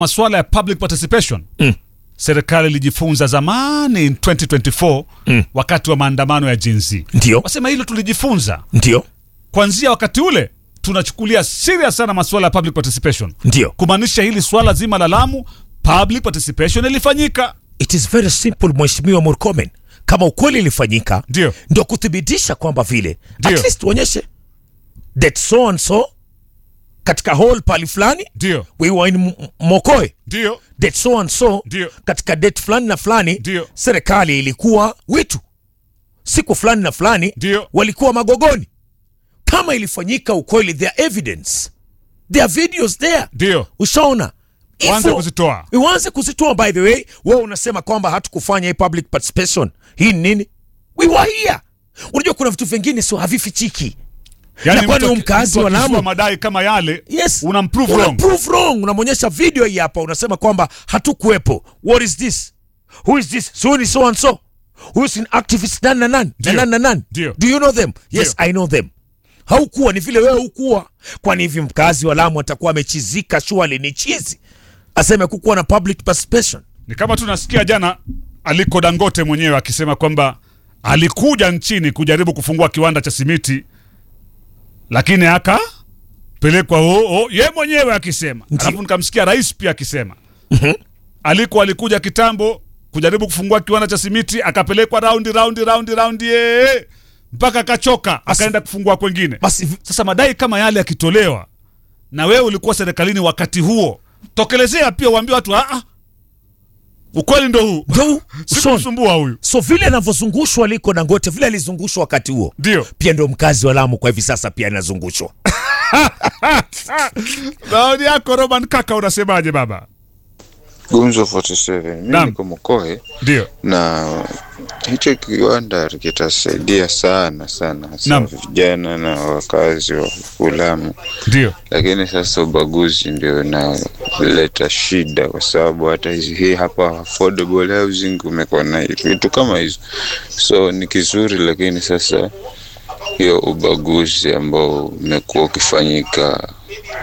masuala ya public participation Mm. serikali ilijifunza zamani in 2024 Mm. wakati wa maandamano ya Gen Z. Ndio, Wasema hilo tulijifunza ndio, kuanzia wakati ule, tunachukulia serious sana masuala ya public participation, ndio. kumaanisha hili swala zima la Lamu, public participation ilifanyika. It is very simple, Mheshimiwa Murkomen. Kama ukweli ilifanyika, Ndio. ndio kuthibitisha kwamba vile Ndio. at least uonyeshe that so and so katika hall pali fulani Ndio, we were in M- Mokoe ndio, date so and so Ndio. katika date fulani na fulani Ndio. serikali ilikuwa witu siku fulani na fulani Ndio. walikuwa magogoni kama ilifanyika ukweli there are evidence there are videos there ndio. ushaona Waanze Ifo- kuzitoa. uanze kuzitoa by the way wewe unasema kwamba hatukufanya hii public participation hii ni nini we were here unajua kuna vitu vingine sio havifichiki Na kwani mtu aki- mkazi mtu wa Lamu- akizua madai kama yale yes unamprove Una wrong. prove wrong unamwonyesha video hii hapa unasema kwamba hatukuwepo what is this who is this so ni so and so who is an activist nani na nani na Ndio. nani na nani Ndio. do you know them yes Ndio. i know them haukuwa ni vile wewe hukuwa kwani hivi mkazi wa Lamu atakuwa amechizika shuali ni chizi aseme kukuwa na public participation Ni kama tunasikia jana Aliko Dangote mwenyewe akisema kwamba alikuja nchini kujaribu kufungua kiwanda cha simiti, lakini akapelekwa oh, oh, ye mwenyewe akisema. Ndio. Alafu nikamsikia rais pia akisema Aliko alikuja kitambo kujaribu kufungua kiwanda cha simiti, akapelekwa raundi raundi raundi raundi ye, mpaka akachoka, akaenda kufungua kwengine. basi Sasa madai kama yale yakitolewa na wewe ulikuwa serikalini wakati huo, tokelezea pia uambie watu ah, ah, ukweli ndo huu, ndo Son. sikumsumbua huyu. so vile anavyozungushwa Aliko Dangote vile alizungushwa wakati huo Ndio pia ndo mkazi wa Lamu kwa hivi sasa pia anazungushwa maoni yako Roman Kaka, unasemaje baba? Gumzo 47 mimi Naam. niko Mokoe Ndio na hicho kiwanda kitasaidia sana sana hasa Naam. vijana na wakazi wa Lamu, ndio lakini sasa ubaguzi ndio unaleta shida, kwa sababu hata hizi hii hapa affordable housing umekuwa na vitu kama hizo, so ni kizuri, lakini sasa hiyo ubaguzi ambao umekuwa ukifanyika,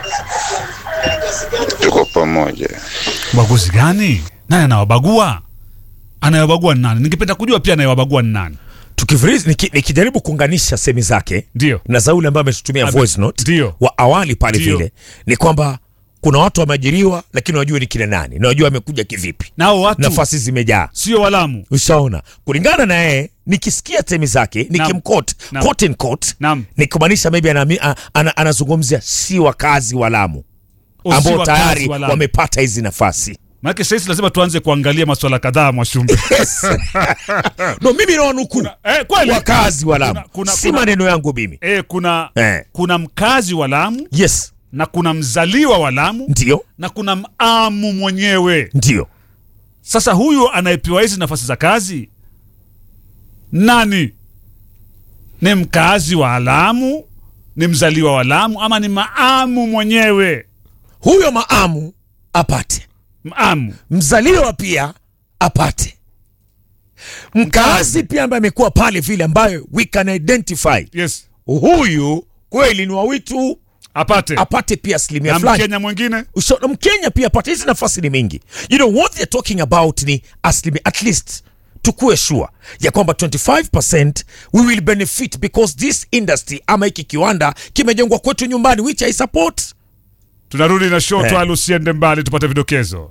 tuko pamoja. ubaguzi gani? Nani anawabagua? Anayewabagua ni nani? Ningependa kujua pia anayewabagua ni nani. tukivirizi niki- nikijaribu kuunganisha semi zake Ndio na za ule ambaye ametutumia Ame- voice note ndio. wa awali pale Ndio. vile ni kwamba kuna watu wameajiriwa lakini wajue ni kina nani na wajue wamekuja kivipi nao watu nafasi zimejaa sio Walamu. ushaona kulingana na yeye nikisikia temi zake nikimkot Naam. quote in quote, Naam. nikimaanisha maybe anami- a- ana, anazungumzia si wakazi wa Lamu O, si ambao wakazi tayari wa Lamu. wamepata hizi nafasi Maanake sasa lazima tuanze kuangalia maswala kadhaa Mwashumbe. yes. no mimi nawanukuu eh, kweli wakazi wa Lamu Kuna- kuna- si kuna- maneno yangu mimi eh, kuna eh. kuna mkazi wa Lamu yes na kuna mzaliwa wa Lamu ndio na kuna mamu mwenyewe. ndio Sasa huyu anayepewa hizi nafasi za kazi nani? Ni mkazi wa Lamu, ni mzaliwa wa Lamu, ama ni maamu mwenyewe? huyo maamu apate Maamu mzaliwa pia apate mkazi pia ambaye amekuwa pale vile ambayo we can identify yes, huyu kweli ni wawitu apate apate pia asilimia na fulani Mkenya mwingine Usha- na mkenya pia apate hizi nafasi ni mingi you know what they're talking about ni asilimia at least tukuwe sure ya kwamba 25 we will benefit because this industry ama hiki kiwanda kimejengwa kwetu nyumbani which i support tunarudi na show Eh. twala, usiende mbali, tupate vidokezo.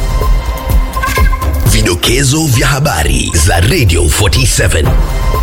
Vidokezo vya habari za Radio 47.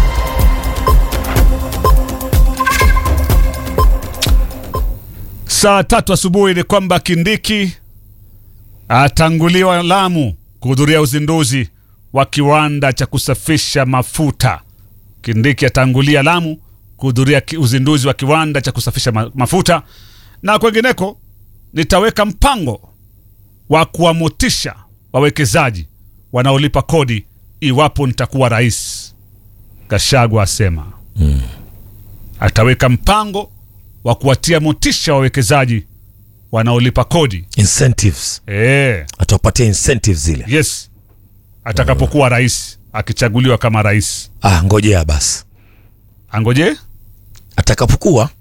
Saa tatu asubuhi ni kwamba Kindiki atanguliwa Lamu kuhudhuria uzinduzi wa kiwanda cha kusafisha mafuta. Kindiki atangulia Lamu kuhudhuria ki- uzinduzi wa kiwanda cha kusafisha ma mafuta, na kwengineko nitaweka mpango wa kuwamotisha wawekezaji wanaolipa kodi iwapo nitakuwa rais. Gachagua asema ataweka mpango wa kuwatia motisha wawekezaji wanaolipa kodi incentives e, atawapatia incentives zile yes atakapokuwa rais akichaguliwa kama rais ah ngojea basi angoje atakapokuwa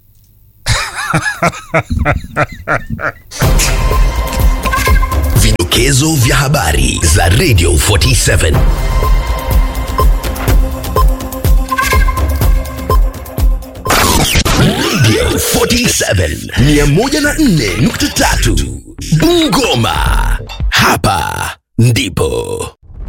Vidokezo vya habari za Radio 47. Radio 47 104.3 Bungoma. Hapa ndipo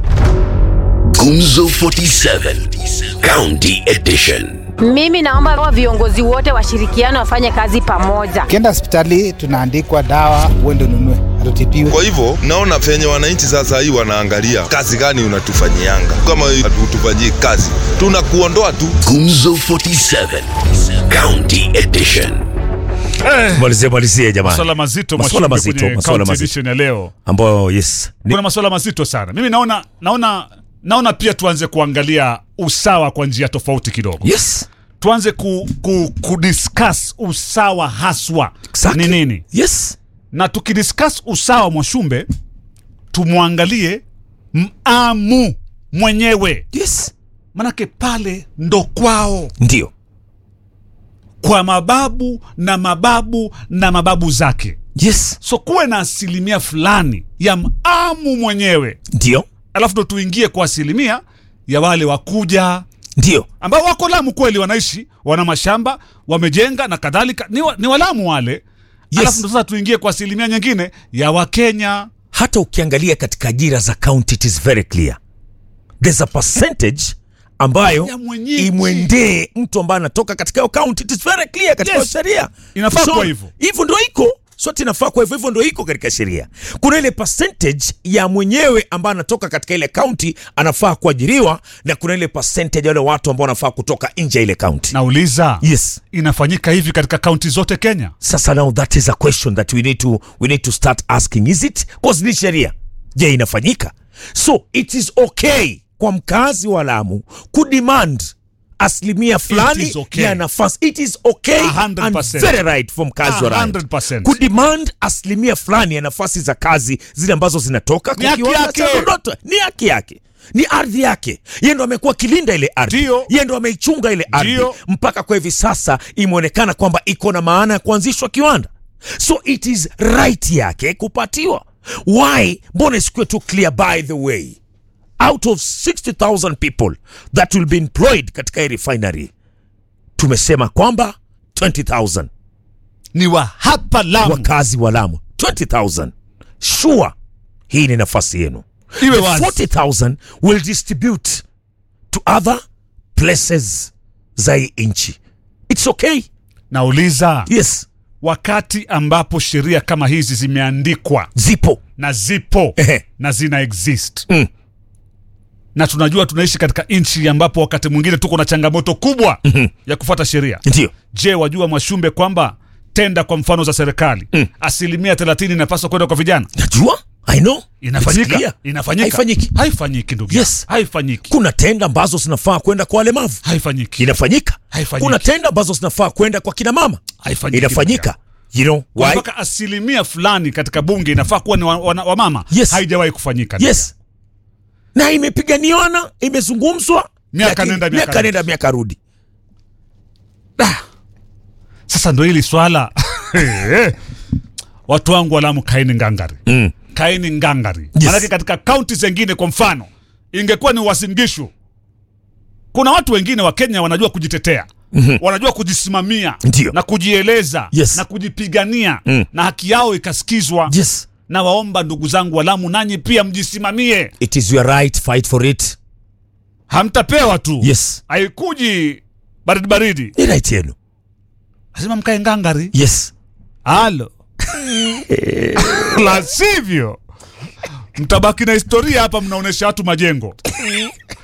Gumzo 47 County Edition. Mimi naomba wa viongozi wote washirikiane wafanye kazi pamoja. Ukienda hospitali tunaandikwa dawa, uende ununue, hatutibiwe. Kwa hivyo naona venye wananchi sasa hii wanaangalia kazi gani unatufanyianga. Kama hatutufanyii kazi, tunakuondoa tu. Gumzo 47 County Edition. malizie malizie jamani Maswala mazito Maswala Mwashumbe, mazito, kwenye maswala County mazito. Edition ya leo. ambayo yes ni, Kuna maswala mazito sana. Mimi naona naona naona pia tuanze kuangalia usawa kwa njia tofauti kidogo. yes Tuanze ku, ku, kudiscuss usawa haswa exactly. ni nini, yes na tukidiscuss usawa Mwashumbe, tumwangalie Mamu mwenyewe, yes manake pale ndo kwao ndio kwa mababu na mababu na mababu zake, yes so kuwe na asilimia fulani ya Mamu mwenyewe, ndio alafu ndo tuingie kwa asilimia ya wale wakuja ndio ambao wako Lamu kweli, wanaishi wana mashamba wamejenga na kadhalika, ni, wa, ni Walamu wale Yes. alafu ndo sasa tuingie kwa asilimia nyingine ya Wakenya. hata ukiangalia katika ajira za county it is very clear there's a percentage ambayo Ya mwenyeji. imwendee mtu ambaye anatoka katika hiyo county it is very clear katika Yes. hiyo sheria Inafaa kuwa hivyo. hivyo ndo iko sote inafaa kwa hivyo hivyo ndo iko katika sheria kuna ile percentage ya mwenyewe ambaye anatoka katika ile county anafaa kuajiriwa na kuna ile percentage ya wale watu ambao wanafaa kutoka nje ya ile county Nauliza, yes inafanyika hivi katika kaunti zote Kenya? sasa now that is a question that we need to, we need to start asking is it cause ni sheria je inafanyika so it is okay kwa mkazi wa lamu kudemand asilimia fulani is okay. ya nafasi it is okay A hundred and percent. very right for mkazi wa A Lamu hundred percent. kudemand asilimia fulani ya nafasi za kazi zile ambazo zinatoka Ni haki kiwanda cha yake. Loloto. ni haki yake ni ardhi yake yeye ndo amekuwa kilinda ile ardhi Ndio. yeye ndo ameichunga ile ardhi Ndio. mpaka kwa hivi sasa imeonekana kwamba iko na maana ya kuanzishwa kiwanda so it is right yake kupatiwa why mbona isikuwe tu clear by the way out of 60000 people that will be employed katika hii refinery tumesema kwamba 20000 Ni wa hapa Lamu, wakazi wa Lamu 20000 sure hii ni nafasi yenu Iwe The wazi. 40000 will distribute to other places za hii nchi it's okay nauliza yes wakati ambapo sheria kama hizi zimeandikwa zipo na zipo Ehe. na zina exist Mm. na tunajua tunaishi katika nchi ambapo wakati mwingine tuko na changamoto kubwa ya kufuata sheria. ndio Je, wajua Mwashumbe kwamba tenda kwa mfano za serikali asilimia thelathini inapaswa kwenda kwa vijana? najua i know It's Inafanyika? clear. Inafanyika? haifanyiki Haifanyiki ndugu Yes. yangu. Haifanyiki. kuna tenda ambazo zinafaa kwenda kwa walemavu Haifanyiki. inafanyika Haifanyiki. kuna tenda ambazo zinafaa kwenda kwa kina mama Haifanyiki, inafanyika you know Kwa why mpaka asilimia fulani katika bunge inafaa kuwa ni wa, wa, wa mama Yes. haijawahi kufanyika. yes na imepiganiwana imezungumzwa Miaka lakini nenda, miaka miaka nenda miaka rudi Sasa ndo hili swala watu wangu wa Lamu, kaeni ngangari mm. kaeni ngangari Yes. manake katika kaunti zengine kwa mfano ingekuwa ni Uasin-Gishu kuna watu wengine wa Kenya wanajua kujitetea mm-hmm. wanajua kujisimamia Ndio. na kujieleza Yes. na kujipigania Mm. na haki yao ikasikizwa yes na waomba ndugu zangu wa Lamu nanyi pia mjisimamie it is your right fight for it hamtapewa tu yes haikuji baridi baridi ni right yenu lazima mkae ngangari yes halo la sivyo mtabaki na historia hapa mnaonyesha watu majengo